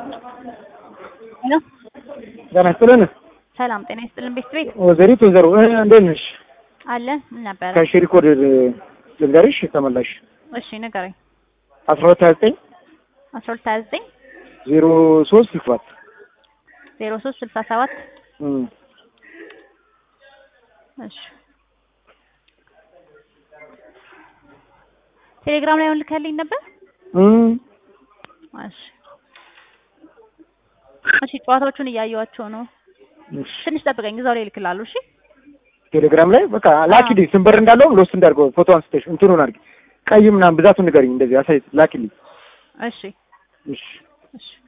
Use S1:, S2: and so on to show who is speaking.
S1: ሄሎ
S2: ጤና ይስጥልን።
S1: ሰላም ጤና ይስጥልን። ቤት ቤት
S2: ወይዘሪት ወይዘሮ እ እንዴት ነሽ?
S1: አለ ምን ነበረ?
S2: ከሽሪ ኮድ ልንገርሽ ተመላሽ
S1: እሺ ንገረኝ።
S2: አስራ ሁለት ሀያ ዘጠኝ
S1: አስራ ሁለት ሀያ ዘጠኝ
S2: ዜሮ ሶስት ስልሳ ሰባት
S1: ዜሮ ሶስት ስልሳ ሰባት
S2: እም
S1: እሺ ቴሌግራም ላይ አሁን ልከልኝ ነበር።
S2: እም
S1: እሺ እሺ ጨዋታዎቹን እያየኋቸው ነው።
S2: እሺ
S1: ትንሽ ጠብቀኝ፣ እዛው ላይ እልክልሃለሁ። እሺ
S2: ቴሌግራም ላይ በቃ ላኪልኝ። ስንበር እንዳለውም ሎስ እንዳድርገው ፎቶ አንስተሽ እንትኑን አድርጊ። ቀይ ምናምን ብዛቱን ንገሪኝ። እንደዚህ አሳይ ላኪልኝ።
S1: እሺ
S2: እሺ
S1: እሺ